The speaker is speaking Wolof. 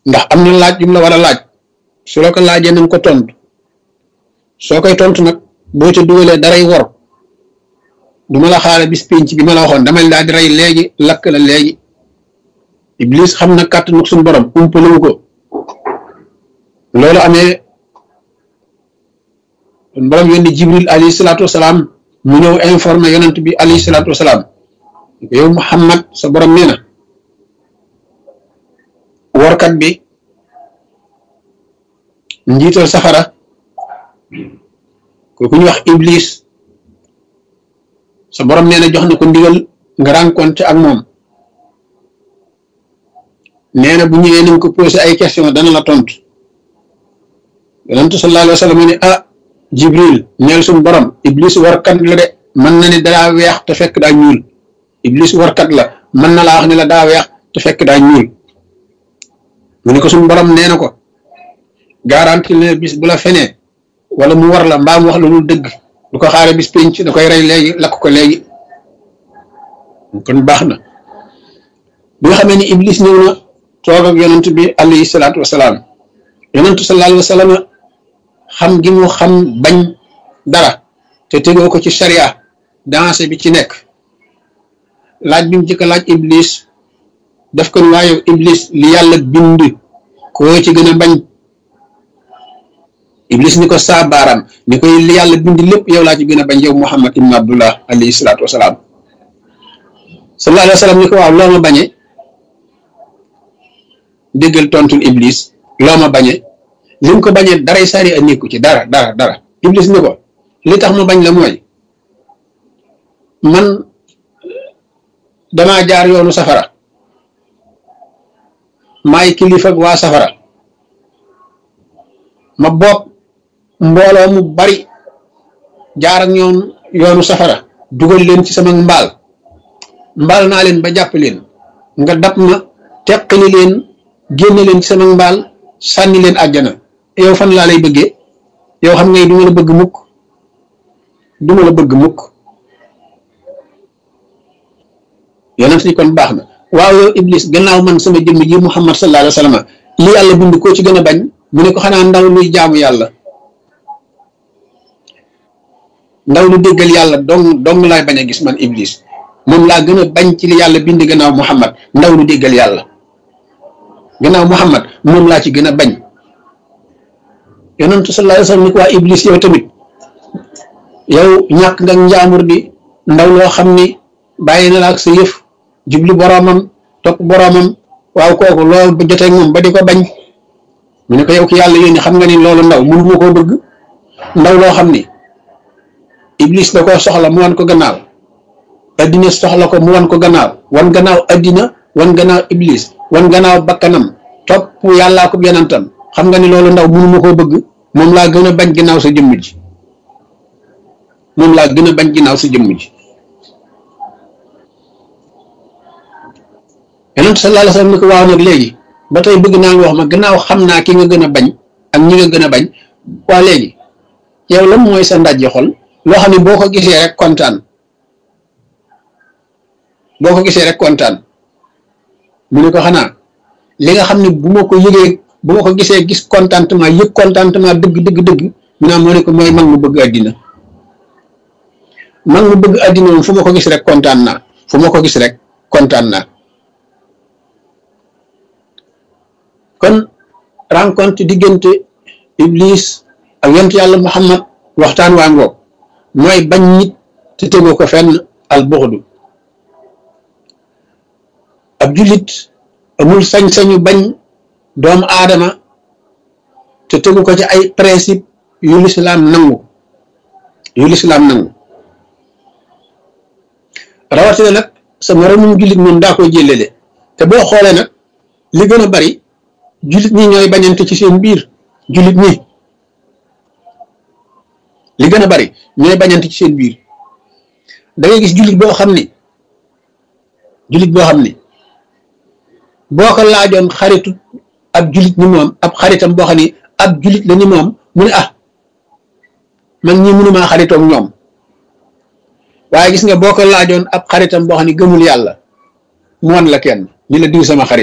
ndax am na laaj yu la war a laaj su la ko laajee na nga ko tontu soo koy tontu nag boo ca dugalee daray wor du ma la xaare bis pénc bi ma la waxoon damay daal di rey léegi lakk la léegi iblis xam na kàttanu suñu borom umpaliwu ko loolu amee suñu borom yónni jibril alayhi salaatu wasalaam mu ñëw informé yonent bi alayhi salaatu wasalaam yow muhammad sa borom nee na workat bi njiital safara kooku ñu wax iblis sa borom nee na jox na ko ndigal nga rencontré ak moom nee na bu ñëwee nañ ko posé ay question dana la tontu yonentu sallallahu alayhi wa sallam ne ah jibril neel suñu borom iblis warkat la de mën na ne daa weex te fekk daa ñuul iblis warkat la mën na laa wax ne la daa weex te fekk daa ñuul mu ne ko suñu borom nee na ko garanti ne bis bu la fenee wala mu war la mbaa mu wax la lu dëgg du ko xaare bis penc da koy rey léegi lakk ko léegi kon baax na bi nga xamee ni iblis ñëw na toog ak yonent bi alayhi salaatu wasalaam yonentu sallallahu alayhi wa sallam xam gi mu xam bañ dara te tegoo ko ci sharia dansé bi ci nekk laaj bi mu jëkk laaj iblis daf ko waaye iblis li yàlla bind koo ci gën a bañ iblis ni ko saa baaraam ni koy li yàlla bind lépp yow laa ci gën a bañ yow muhammad ibn abdullah alayhi salaatu wasalaam sallallahu alayhi wa sallam ni ko waaw loo ma bañe déggal tontul iblis loo ma bañe li mu ko bañee daray sari a nekku ci dara dara dara iblis ni ko li tax ma bañ la mooy man damaa jaar yoonu safara maay kilifa waa safara ma bopp mbooloo mu bari jaar ak ñoom yoonu safara dugal leen ci sama mbaal mbaal naa leen ba jàpp leen nga dab ma teqali leen génne leen ci sama mbaal sànni leen àjjana yow fan laa lay bëggee yow xam ngay du ma la bëgg mukk du ma la bëgg mukk yonent ni kon baax na waaw yow iblis gannaaw man sama jëmm ji muhammad sallallahu alayhi wa sallam li yàlla bind koo ci gën a bañ mu ne ko xanaa ndaw luy jaamu yàlla ndaw lu déggal yàlla dong dong laay bañ a gis man iblis moom laa gën a bañ ci li yàlla bind gannaaw muhammad ndaw lu déggal yàlla gannaaw muhammad moom laa ci gën a bañ yonentu sallallahu alayhi wa sallam ni ko waa iblis yow tamit yow ñàkk nga njaamur di ndaw loo xam ni bàyyi na la ak sa yëf jubli boroomam topp boroomam waaw kooku loolu ba jotee moom ba di ko bañ mu ne ko yow ki yàlla yónni xam nga ni loolu ndaw mënu ma koo bëgg ndaw loo xam ni iblis da koo soxla mu wan ko gannaaw addina soxla ko mu wan ko gannaaw wan gannaaw addina wan gannaaw iblis wan gannaaw bakkanam topp yàllaa ko yonentam xam nga ni loolu ndaw mënu ma koo bëgg moom laa gën a bañ ginnaaw sa jëmm ji moom laa gën a bañ ginnaaw sa jëmm ji yonent sallallahu alayhi wasallam ni ko waaw nag léegi ba tey bëgg naa nga wax ma gannaaw xam naa ki nga gën a bañ ak ñi nga gën a bañ waa léegi yow lan mooy sa ndajji xol loo xam ne boo ko gisee rek kontaan boo ko gisee rek kontaan mu ne ko xanaa li nga xam ne bu ma ko yëgee bu ma ko gisee gis contentement yëg contentement dëgg dëgg dëgg mu naa moo ne ko mooy mag mu bëgg àddina mag mu bëgg àddina moom fu ma ko gis rek kontaan naa fu ma ko gis rek kontaan naa kon rencontre diggante iblis ak yonent yàlla muhammad waxtaan waa ngoog mooy bañ nit te tegoo ko fenn al buxdu ab jullit amul sañ-sañu bañ doomu aadama te tegu ko ci ay principe yu lislaam nangu yu lislaam nangu rawatina nag sa moromum jullit moom daa koy jëlele te boo xoolee nag li gën a bari jullit ñi ñooy bañante ci seen biir jullit ñi li gën a bari ñooy bañante ci seen biir da ngay gis jullit boo xam ni jullit boo xam ni boo ko laajoon xaritu ab jullit ni moom ab xaritam boo xam ni ab jullit la ni moom mu ne ah man ñi mënumaa xaritoog ñoom waaye gis nga boo ko laajoon ab xaritam boo xam ni gëmul yàlla mu wan la kenn ni la diw sama xarit